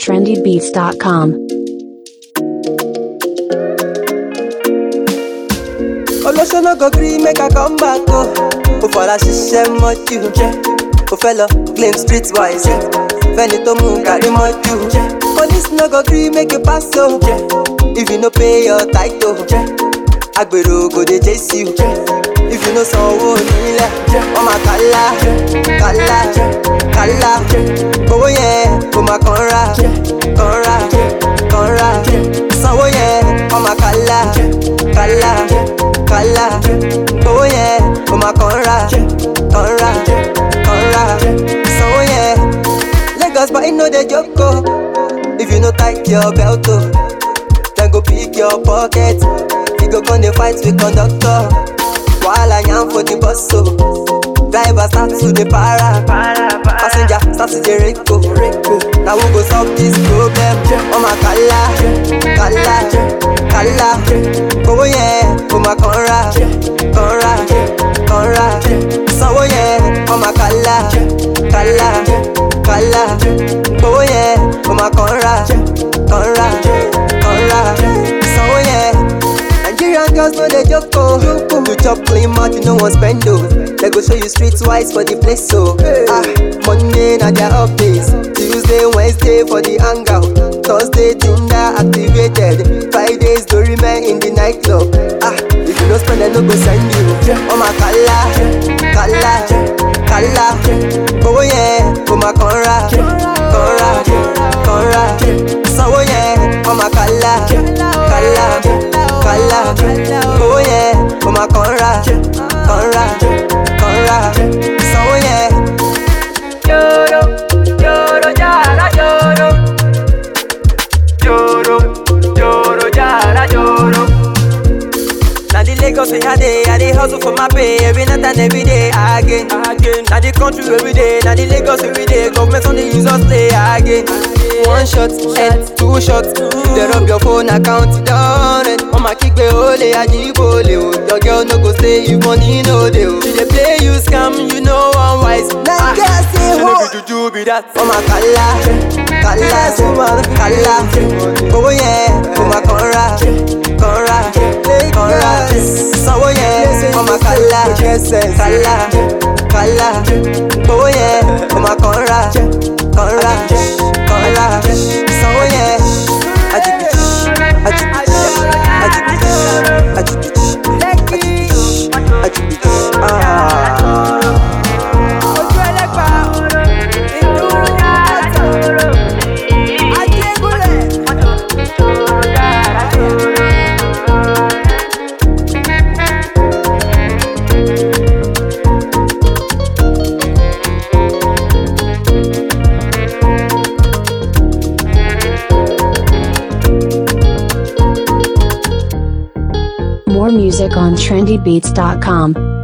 trendybeats.com. olóṣó no go gree make i come back o kò fara ṣiṣẹ́ mọ́jú kò fẹ́ lọ claim street wise fẹ́ni tó mú kárí mọ́jú police no go gree make you pass o if you no pay your title agbèrò go dey chase you if you no sanwó nílẹ̀ wọ́n máa kálá kálá kálá owó yẹn kò máa kàn ra kàn ra kàn ra sanwó yẹn wọ́n máa kálá kálá kálá owó yẹn kò máa kàn ra kàn ra kàn ra sanwó yẹn lagos boy no dey joke o if you no tight your belt o dem go pick your pocket you go come dey fight with conductor wahala yan for the bus o driver start to dey para passenger start to dey reko na who go solve this problem ọmọ kala kala kala owó yẹn kò máa kàn ra kàn ra kàn ra sanwó yẹn ọmọ kala kala kala owó yẹn kò máa kàn ra kàn ra kàn ra sanwó yẹn. Nigerian girls no dey joke o. You chop clean mouth, you no wan spend o. They go show you streetwise for the place o. Ah, Monday na their off days. Tuesday, Wednesday for the hangout. Thursday, Tinder activated. Fridays, Dorime in the nightclub. Ah, if you no spend, dem no go send you. Ọmọ kala, kala, kala. Owó yẹn kò máa kàn ra, kàn ra, kàn ra. Sanwó yẹn, ọmọ kala, kala, kala. Owó yẹn kò máa kàn ra, kàn ra, kàn ra. Sanwó yẹn. Lloro, lloro, yara, lloro. Lloro, lloro, yara, lloro. Na the Lagos we had dey, I dey hustle for my pay every night and every day again. again. Na the country where we dey, na the Lagos where we dey, government on the use us play again. One shot, head, two shots, they rub your phone account, it done it. Mama kígbe olè àjíbólè o, your girl no go stay if money no dey o. She dey play you scam, you know one wise. Naija say ho. Ṣé juju be that? Ọmọ kàlá, kàlá, kàlá, owó yẹn kò máa kàn ra, kàn ra, kàn ra. Sanwó yẹn ọmọ kàlá, kàlá, kàlá, owó yẹn kò máa kàn ra, kàn ra, kàn ra. Sanwó yẹn ajibiti, ajibiti, ajibiti, ajibiti, ajibiti, ajibiti. Ah. Ojú ẹlẹ́gbà, ìdúró yàtọ̀. Ajégúnlẹ̀. More music on trendybeats.com.